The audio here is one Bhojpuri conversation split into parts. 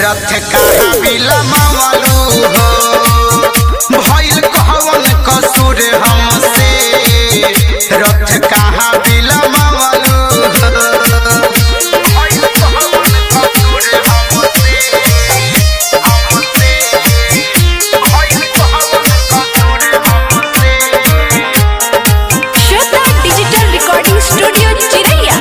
रथ कहाँ बिलमवलू हो भइल कहवन कसूर हमसे रथ कहाँ बिलमवलू हो भइल कहवन कसूर हमसे हमसे भइल कहवन कसूर हमसे श्रद्धा डिजिटल रिकॉर्डिंग स्टूडियो चिरैया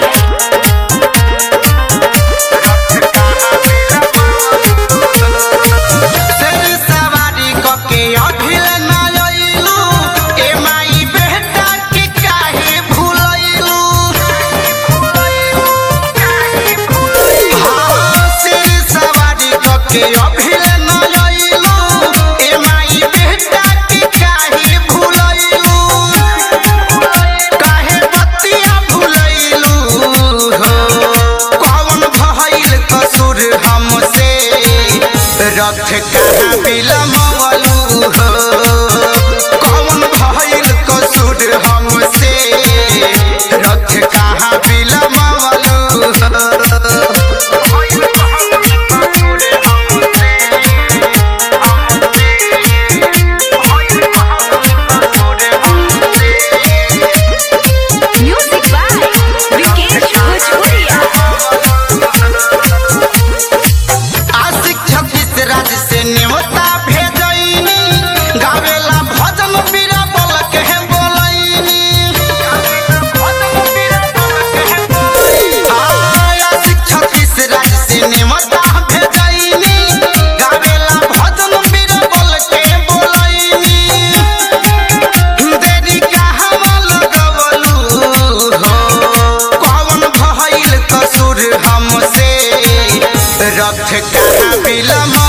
शेर सवारी कके अभिल न अइलू ए माई बेटा के काहे भूलैलू हाँ, शेर सवारी कके अभिल न अइलू ए माई बेटा के काहे भूलैलू काहे बतिया भूलैलू हो कौन भइल कसूर हमसे रथ कहाँ बिलमवलू हो कौन भइल कसूर हमसे रथ कहाँ बिलमवलू म्यूजिक बाय विकेश भोजपुरिया आशिक छब्बीस राज्य से न्योता भेजैनी गावेला भजन बीरा बोल के बोलैनी आशिक छब्बीस राज्य से न्योता भेजैनी गावेला भजन बीरा बोल के बोलैनी देरी कहवा लगवलू हो कौन भइल कसूर हमसे रथ कहाँ बिलम